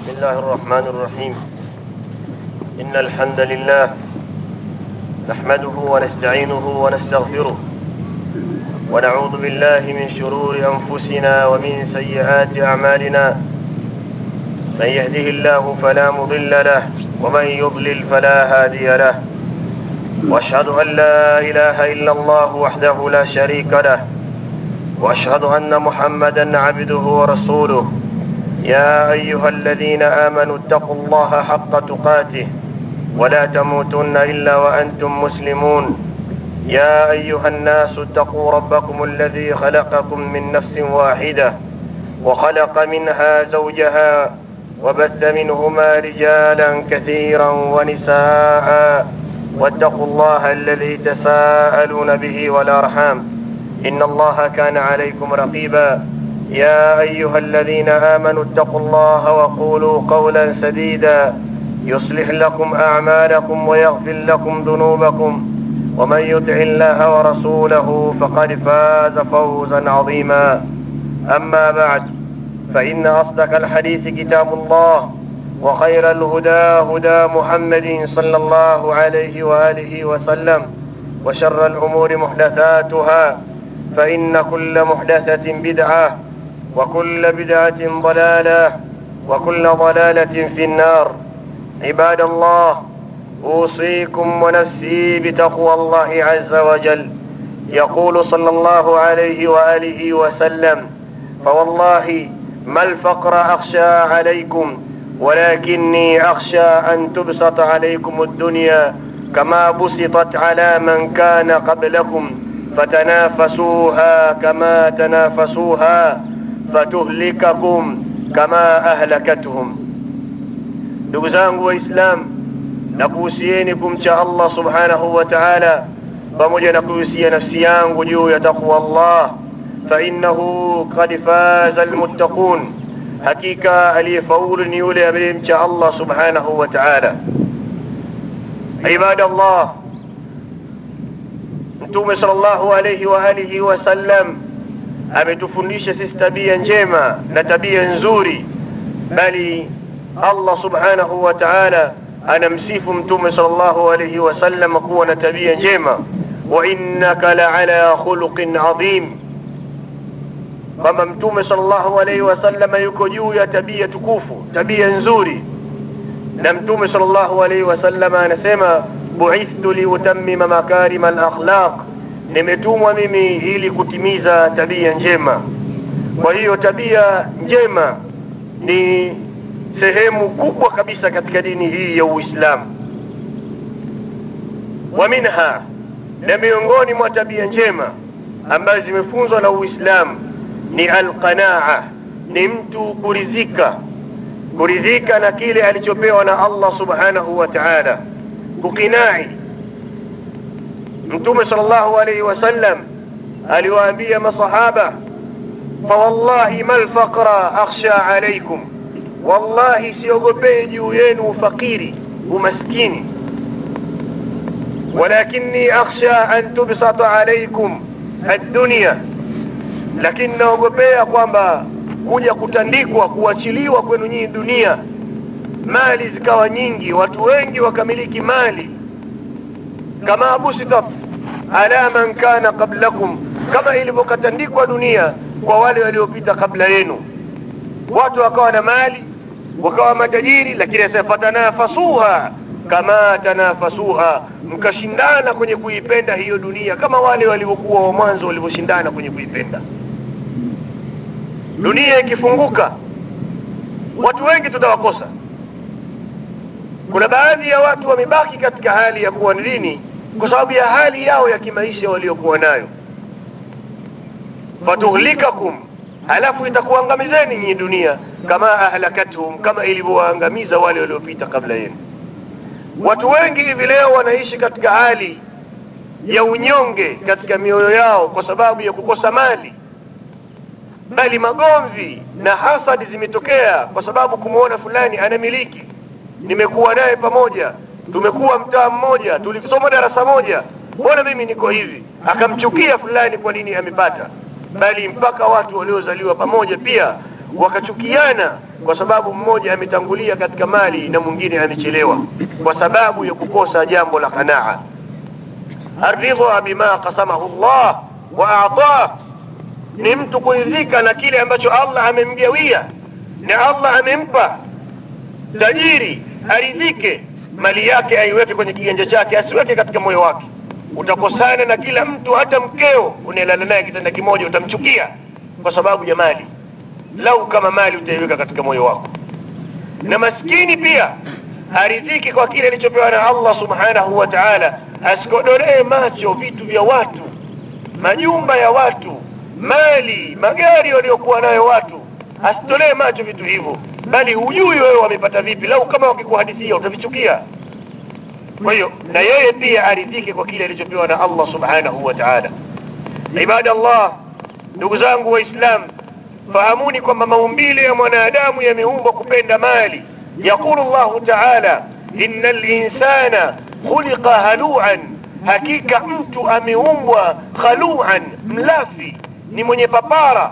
بسم الله الرحمن الرحيم إن الحمد لله نحمده ونستعينه ونستغفره ونعوذ بالله من شرور أنفسنا ومن سيئات أعمالنا من يهده الله فلا مضل له ومن يضلل فلا هادي له واشهد ان لا اله الا الله وحده لا شريك له واشهد ان محمدا عبده ورسوله يا ايها الذين امنوا اتقوا الله حق تقاته ولا تموتن الا وانتم مسلمون يا ايها الناس اتقوا ربكم الذي خلقكم من نفس واحده وخلق منها زوجها وبث منهما رجالا كثيرا ونساء واتقوا الله الذي تساءلون به والارحام ان الله كان عليكم رقيبا يا ايها الذين امنوا اتقوا الله وقولوا قولا سديدا يصلح لكم اعمالكم ويغفر لكم ذنوبكم ومن يطع الله ورسوله فقد فاز فوزا عظيما اما بعد فان اصدق الحديث كتاب الله وخير الهدى هدى محمد صلى الله عليه واله وسلم وشر الامور محدثاتها فان كل محدثه بدعه وكل بدعه ضلاله وكل ضلاله في النار عباد الله اوصيكم ونفسي بتقوى الله عز وجل يقول صلى الله عليه واله وسلم فوالله ما الفقر اخشى عليكم ولكني اخشى ان تبسط عليكم الدنيا كما بسطت على من كان قبلكم فتنافسوها كما تنافسوها فتهلككم كما اهلكتهم ndugu zangu waislamu na kuhusieni kumcha allah subhanahu wa taala pamoja na kuhusia nafsi yangu juu ya taqwa allah fainahu kad faza almuttaqun hakika aliyefaulu ni yule aliyemcha allah subhanahu wa taala ibada allah mtume sallallahu alayhi wa alihi wasallam ametufundisha sisi tabia njema na tabia nzuri bali allah subhanahu wa taala anamsifu mtume sallallahu alayhi wasallam kuwa na tabia njema wa innaka laala khuluqin adhim kwamba mtume sallallahu alaihi wasallam yuko juu ya tabia tukufu tabia nzuri na mtume sallallahu alaihi wasallam anasema buithtu liutammima makarima alakhlaq nimetumwa mimi ili kutimiza tabia njema kwa hiyo tabia njema ni sehemu kubwa kabisa katika dini hii ya uislamu wa minha na miongoni mwa tabia njema ambazo zimefunzwa na uislamu ni alqanaa ni mtu kuridhika kuridhika na kile alichopewa na allah subhanahu wa taala kukinai mtume sal llahu alaihi wasallam aliwaambia masahaba fawallahi ma lfaqra akhsha alaikum wallahi siogopee juu yenu ufakiri umaskini walakini akhsha an tubsata alaikum addunya lakini naogopea kwamba kuja kutandikwa kuachiliwa kwenu nyinyi dunia mali zikawa nyingi watu wengi wakamiliki mali kama busitat ala man kana qablakum kama ilivyokatandikwa dunia kwa wale waliopita kabla yenu watu wakawa na mali wakawa matajiri lakini asema fatanafasuha kama tanafasuha mkashindana kwenye kuipenda hiyo dunia kama wale walivyokuwa wa mwanzo walivyoshindana kwenye kuipenda dunia ikifunguka watu wengi tutawakosa kuna baadhi ya watu wamebaki katika hali ya kuwa dini kwa sababu ya hali yao ya kimaisha waliokuwa nayo fatuhlikakum halafu itakuangamizeni nyinyi dunia kama ahlakathum kama ilivyowaangamiza wale waliopita kabla yenu watu wengi hivi leo wanaishi katika hali ya unyonge katika mioyo yao kwa sababu ya kukosa mali bali magomvi na hasadi zimetokea kwa sababu kumwona fulani anamiliki nimekuwa naye pamoja tumekuwa mtaa mmoja tulisoma darasa moja mbona mimi niko hivi akamchukia fulani kwa nini amepata bali mpaka watu waliozaliwa pamoja pia wakachukiana kwa sababu mmoja ametangulia katika mali na mwingine amechelewa kwa sababu ya kukosa jambo la qanaa aridha bima qasamahu llah wa atah ni mtu kuridhika na kile ambacho allah amemgawia na allah amempa tajiri aridhike mali yake aiweke kwenye kiganja chake asiweke katika moyo wake utakosana na kila mtu hata mkeo unaelala naye kitanda kimoja utamchukia kwa sababu ya mali lau kama mali utaiweka katika moyo wako na maskini pia aridhiki kwa kile alichopewa na allah subhanahu wa taala asikodolee macho vitu vya watu majumba ya watu mali magari waliokuwa nayo watu asitolee macho vitu hivyo bali hujui wewe wamepata vipi lau kama wakikuhadithia utavichukia kwa hiyo na yeye pia aridhike kwa kile alichopewa na allah subhanahu wa taala ibada allah ndugu zangu waislam fahamuni kwamba maumbile ya mwanadamu yameumbwa kupenda mali yaqulu llahu taala ina linsana khuliqa haluan hakika mtu ameumbwa khaluan mlafi ni mwenye papara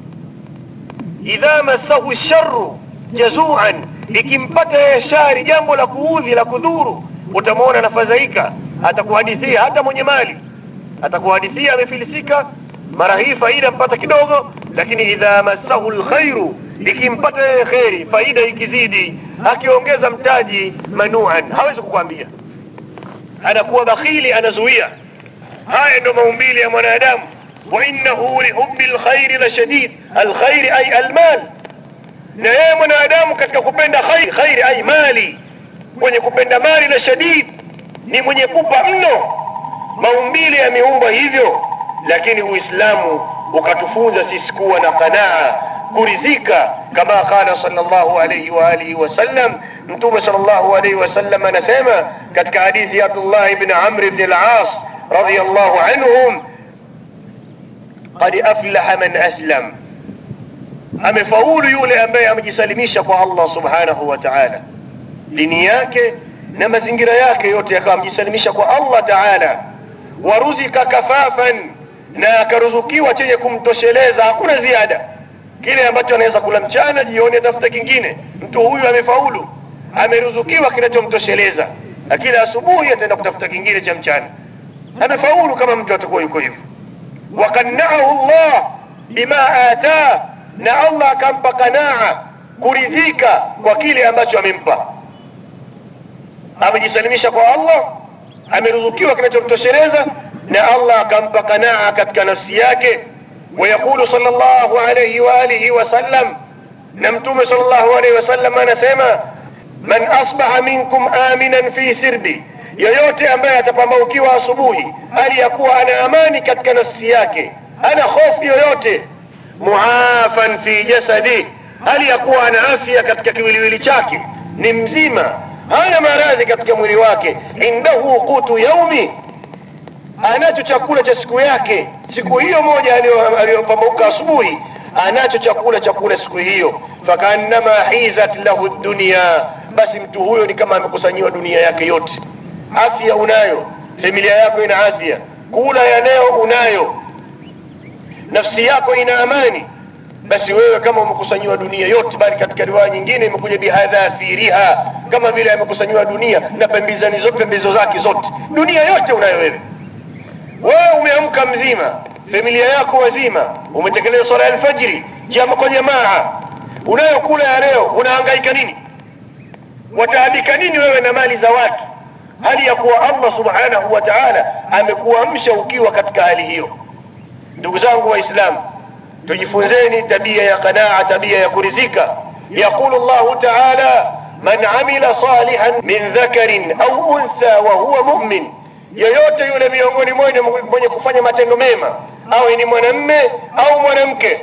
idha massahu sharu jazuan likimpata yeye shari jambo la kuudhi la kudhuru utamwona anafadhaika atakuhadithia hata mwenye mali atakuhadithia amefilisika mara hii faida mpata kidogo lakini idha massahu lkhairu ikimpata yeye kheri faida ikizidi akiongeza mtaji manuan hawezi kukwambia anakuwa bakhili anazuia haya ndo maumbile ya mwanadamu wa innahu lihubi lkhairi la shadid alkhairi ay almal na yeye mwanadamu katika kupenda khairi khairi ay mali mwenye kupenda mali la shadid ni mwenye pupa mno maumbile yameumbwa hivyo lakini uislamu ukatufunza sisi kuwa na qanaa kurizika kama qala sallallahu alayhi wa alihi wasallam mtume sallallahu alayhi wasallam anasema katika hadithi ya abdullah ibn amr ibn al-as radiyallahu anhum qad aflaha man aslam amefaulu yule ambaye amejisalimisha kwa allah subhanahu wa ta'ala dini yake na mazingira yake yote yakawa amejisalimisha kwa allah ta'ala waruzika kafafan na akaruzukiwa chenye kumtosheleza hakuna ziada kile ambacho anaweza kula mchana jioni atafuta kingine mtu huyu amefaulu ameruzukiwa kinachomtosheleza lakini asubuhi ataenda kutafuta kingine cha mchana amefaulu kama mtu atakuwa yuko hivyo wakannaahu llah bima ataa na allah akampa kanaa kuridhika kwa kile ambacho amempa amejisalimisha kwa allah ameruzukiwa kinachomtosheleza na allah akampa kanaa katika nafsi yake ويقول صلى الله عليه وآله وسلم نمتم صلى الله عليه وسلم أنا سيما من أصبح منكم آمنا في سربي yoyote ambaye atapambaukiwa asubuhi hali ya kuwa ana amani katika nafsi yake ana hofu yoyote muafan fi jasadi hali ya kuwa ana afya katika kiwiliwili chake ni mzima hana maradhi katika mwili wake indahu qutu yaumi anacho chakula cha siku yake siku hiyo moja aliyopambauka asubuhi anacho chakula cha kula siku hiyo fakaannama hizat lahu dunia basi mtu huyo ni kama amekusanyiwa dunia yake yote afya unayo familia yako ina afya kula ya leo unayo nafsi yako ina amani basi wewe kama umekusanyiwa dunia yote bali katika riwaya nyingine imekuja bihadhafiriha kama vile amekusanyiwa dunia na pembezani zote pembezo zake zote dunia yote unayo wewe wewe umeamka mzima familia yako wazima umetekeleza swala ya alfajiri jama kwa jamaa unayokula ya leo unahangaika nini wataandika nini wewe na mali za watu hali ya kuwa allah subhanahu wa taala amekuamsha ukiwa katika hali hiyo ndugu zangu waislamu tujifunzeni tabia ya qanaa tabia ya kurizika yaqulu llahu taala man amila salihan min dhakarin au untha wa huwa mumin yoyote yule miongoni mwenu mwenye kufanya matendo mema awe ni mwanamme au mwanamke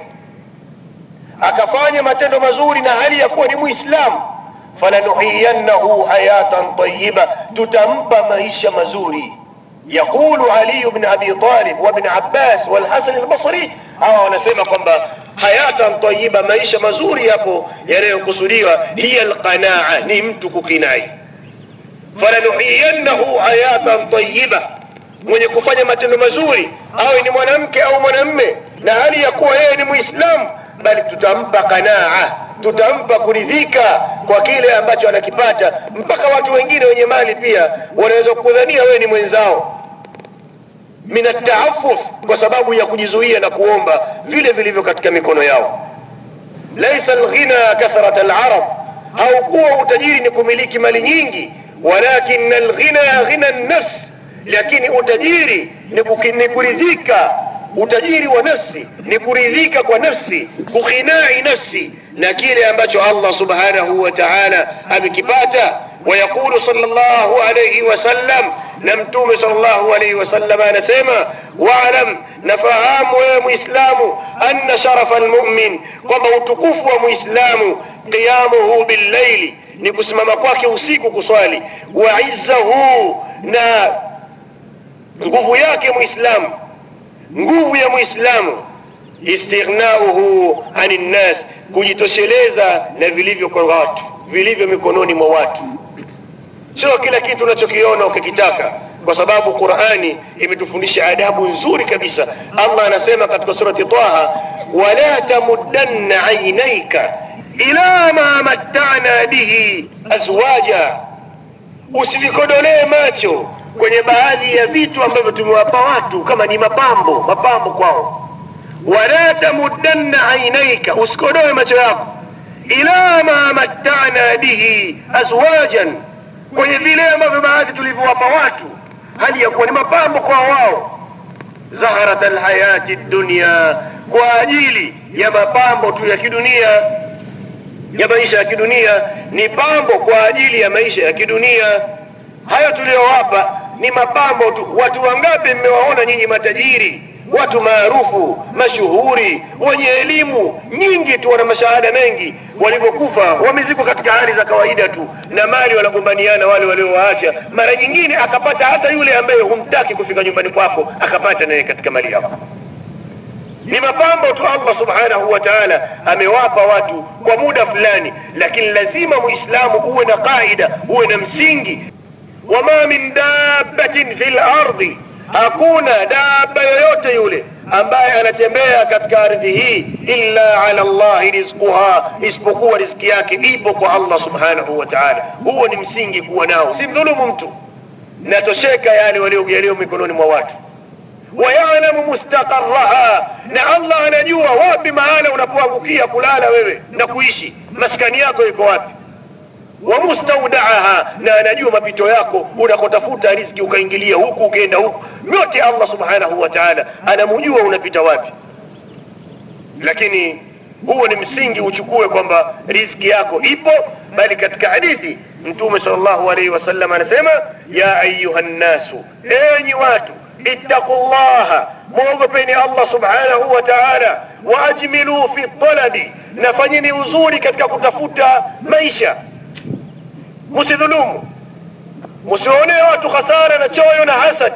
akafanya matendo mazuri na hali ya kuwa ni muislamu falanuhiyannahu hayatan tayiba tutampa maisha mazuri yaqulu aliyu bn abi talib wabn abbas walhasan albasri hawa wanasema kwamba hayatan tayiba maisha mazuri yapo yanayokusudiwa hiya alqanaa ni mtu kukinai falanuhiyannahu hayatan tayiba mwenye kufanya matendo mazuri awe ni mwanamke au mwanamme na hali ya kuwa yeye ni muislamu bali tutampa kanaa tutampa kuridhika kwa kile ambacho anakipata mpaka watu wengine wenye mali pia wanaweza kukudhania wewe ni mwenzao min ataafuf kwa sababu ya kujizuia na kuomba vile vilivyo katika mikono yao laisa alghina kathrat alarab haukuwa utajiri ni kumiliki mali nyingi walakin alghina ghina nafs lakini utajiri ni kuki- ni kuridhika utajiri wa nafsi ni kuridhika kwa nafsi kughinai nafsi na kile ambacho allah subhanahu wa taala amekipata ويقول صلى الله عليه وسلم نمتوم صلى الله عليه وسلم أنا سيما واعلم نفهام يا مسلم أن شرف المؤمن كما utukufu مسلم قيامه بالليل ni kusimama kwake usiku kuswali wa izzahu na nguvu yake muislamu nguvu ya muislamu istighnauhu ani nnas kujitosheleza na vilivyo kwa watu vilivyo mikononi mwa watu sio kila kitu unachokiona ukikitaka kwa sababu qurani imetufundisha adabu nzuri kabisa allah anasema katika surati taha wala tamuddanna ainaika ila ma mattana bihi azwaja usivikodolee macho kwenye baadhi ya vitu ambavyo tumewapa watu kama ni mapambo mapambo kwao wala tamuddanna ainaika usikodoe macho yako ila ma mattana bihi azwajan kwenye vile ambavyo baadhi tulivyowapa watu hali ya kuwa ni mapambo kwa wao zaharat alhayati dunya kwa ajili ya mapambo tu ya kidunia ya maisha ya kidunia ni pambo kwa ajili ya maisha ya kidunia hayo tuliyowapa ni mapambo tu watu wangapi mmewaona nyinyi matajiri watu maarufu mashuhuri wenye elimu nyingi tu wana mashahada mengi walivyokufa wamezikwa katika hali za kawaida tu na mali wanagombaniana wale waliowaacha mara nyingine akapata hata yule ambaye humtaki kufika nyumbani kwako akapata naye katika mali yako ni mapambo tu allah subhanahu wa taala amewapa watu kwa muda fulani lakini lazima muislamu uwe na qaida uwe na msingi wama min dabbatin fi lardi hakuna daba yoyote yule ambaye anatembea katika ardhi hii illa ala llahi rizquha isipokuwa riziki yake ipo kwa allah subhanahu wa taala huo ni msingi kuwa nao si mdhulumu mtu natosheka yale waliojaliwa mikononi mwa watu wayalamu mustaqaraha na allah anajua wapi mahala unapoangukia kulala wewe na kuishi maskani yako iko wapi wa mustaudaaha na anajua mapito yako unakotafuta riziki ukaingilia huku ukaenda huku yote allah subhanahu wa taala anamujua unapita wapi lakini huo ni msingi uchukue kwamba riziki yako ipo bali katika hadithi mtume sal llahu alaihi wasallam anasema ya ayuha nnasu enyi watu ittaqu llaha mwogopeni allah subhanahu wa taala waajmiluu fi talabi na fanyeni uzuri katika kutafuta maisha msidhulumu msiwaonee watu hasara na choyo na hasad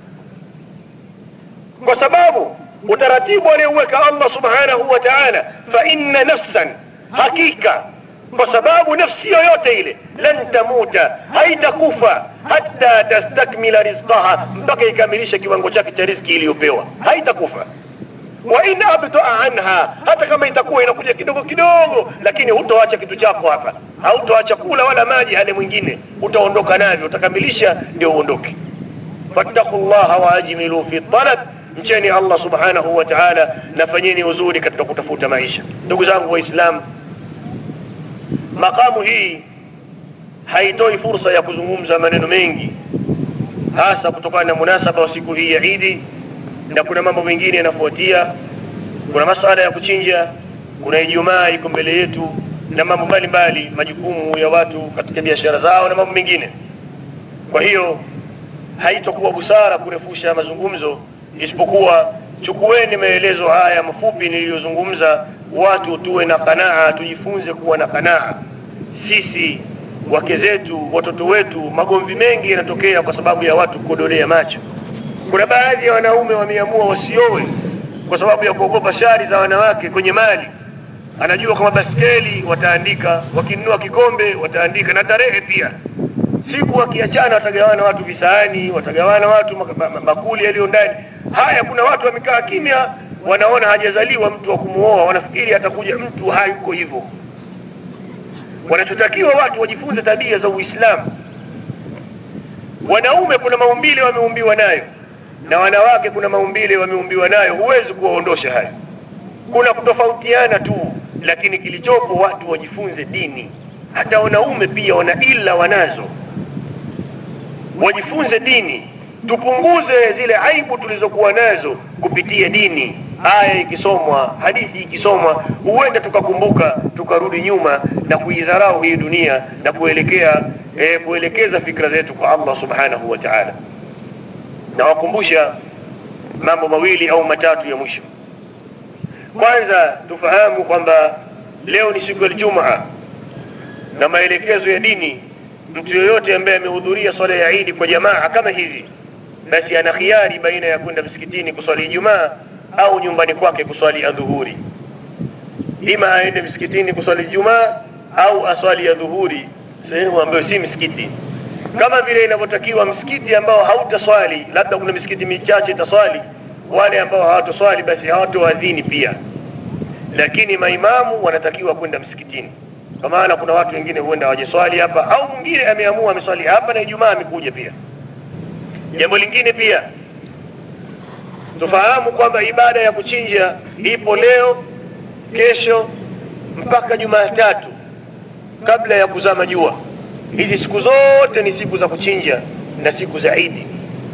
kwa sababu utaratibu aliyouweka allah subhanahu wa taala fa inna nafsan hakika kwa sababu nafsi yoyote ile lan tamuta haitakufa hata tastakmila rizqaha mpaka ikamilishe kiwango chake cha riziki iliyopewa haitakufa wa in abtaa anha hata kama itakuwa inakuja kidogo kidogo lakini hutoacha kitu chako hapa hautoacha kula wala maji hale mwingine utaondoka navyo utakamilisha ndio uondoke fattaku llaha waajmilu fi talab mcheni allah subhanahu wa taala na fanyeni uzuri katika kutafuta maisha ndugu zangu waislamu makamu hii haitoi fursa ya kuzungumza maneno mengi hasa kutokana na munasaba wa siku hii ya idi na kuna mambo mengine yanafuatia kuna masala ya kuchinja kuna ijumaa iko mbele yetu na mambo mbalimbali majukumu ya watu katika biashara zao na mambo mengine kwa hiyo haitokuwa busara kurefusha mazungumzo isipokuwa chukueni maelezo haya mafupi niliyozungumza watu tuwe na kanaa tujifunze kuwa na kanaa sisi wake zetu watoto wetu magomvi mengi yanatokea kwa sababu ya watu kukodolea macho kuna baadhi ya wanaume wameamua wasiowe kwa sababu ya kuogopa shari za wanawake kwenye mali anajua kama baskeli wataandika wakinunua kikombe wataandika na tarehe pia siku wakiachana watagawana watu visahani watagawana watu mak- ma- ma- makuli yaliyo ndani haya kuna watu wamekaa kimya wanaona hajazaliwa mtu wa kumuoa wanafikiri atakuja mtu hayuko hivyo wanachotakiwa watu wajifunze tabia za uislamu wanaume kuna maumbile wameumbiwa nayo na wanawake kuna maumbile wameumbiwa nayo huwezi kuwaondosha hayo kuna kutofautiana tu lakini kilichopo watu wajifunze dini hata wanaume pia wana ila wanazo wajifunze dini tupunguze zile aibu tulizokuwa nazo kupitia dini aya ikisomwa hadithi ikisomwa huenda tukakumbuka tukarudi nyuma na kuidharau hii dunia na kuelekea e, kuelekeza fikra zetu kwa Allah subhanahu wa ta'ala na wakumbusha mambo mawili au matatu ya mwisho kwanza tufahamu kwamba leo ni siku ya Ijumaa na maelekezo ya dini mtu yoyote ambaye amehudhuria swala ya Eid kwa jamaa kama hivi basi ana khiari baina ya kwenda msikitini kuswali Ijumaa au nyumbani kwake kuswali adhuhuri ima aende msikitini kuswali Ijumaa au aswali ya dhuhuri sehemu ambayo si msikiti kama vile inavyotakiwa msikiti ambao hautaswali labda kuna misikiti michache itaswali wale ambao hawatoswali basi hawatoadhini pia lakini maimamu wanatakiwa kwenda msikitini kwa maana kuna watu wengine huenda hawajaswali hapa au mwingine ameamua ameswali hapa na Ijumaa amekuja pia jambo lingine pia tufahamu kwamba ibada ya kuchinja ipo leo kesho mpaka Jumatatu kabla ya kuzama jua hizi siku zote ni siku za kuchinja na siku za Idi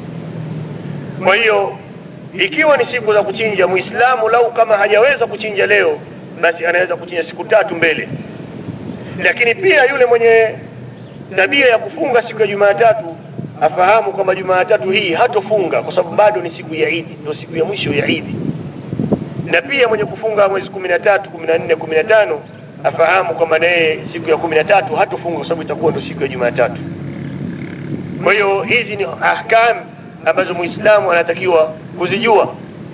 kwa hiyo ikiwa ni siku za kuchinja muislamu lau kama hajaweza kuchinja leo basi anaweza kuchinja siku tatu mbele lakini pia yule mwenye tabia ya kufunga siku ya Jumatatu afahamu kwamba Jumatatu hii hatofunga kwa sababu bado ni siku ya Idi ndio siku ya mwisho ya Idi na pia mwenye kufunga mwezi 13 14 15 afahamu kwamba naye siku ya 13 hatofunga kwa sababu itakuwa ndio siku ya Jumatatu kwa hiyo hizi ni ahkam ambazo muislamu anatakiwa kuzijua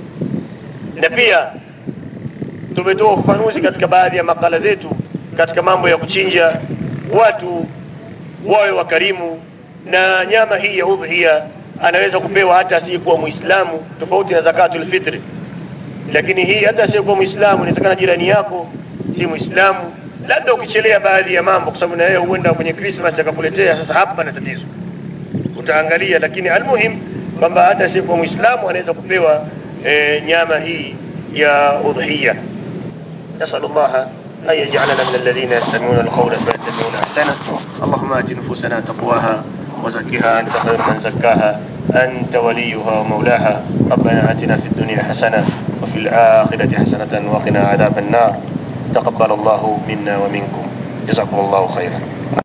na pia tumetoa ufafanuzi katika baadhi ya makala zetu katika mambo ya kuchinja watu wawe wakarimu na nyama hii ya udhiya anaweza kupewa hata asiyekuwa muislamu tofauti na zakatul fitri lakini hii hata asiyekuwa muislamu inawezekana jirani yako si muislamu labda ukichelea baadhi ya mambo kwa sababu na yeye huenda kwenye Christmas akakuletea sasa hapa na tatizo utaangalia lakini almuhim kwamba hata asiyekuwa muislamu anaweza kupewa e, nyama hii ya udhiya نسأل الله أن يجعلنا من الذين يستمعون القول فيتبعون أحسنه اللهم آت نفوسنا تقواها وزكها أنت خير من زكاها أنت وليها ومولاها ربنا آتنا في الدنيا حسنة وفي الآخرة حسنة وقنا عذاب النار تقبل الله منا ومنكم جزاكم الله خيرا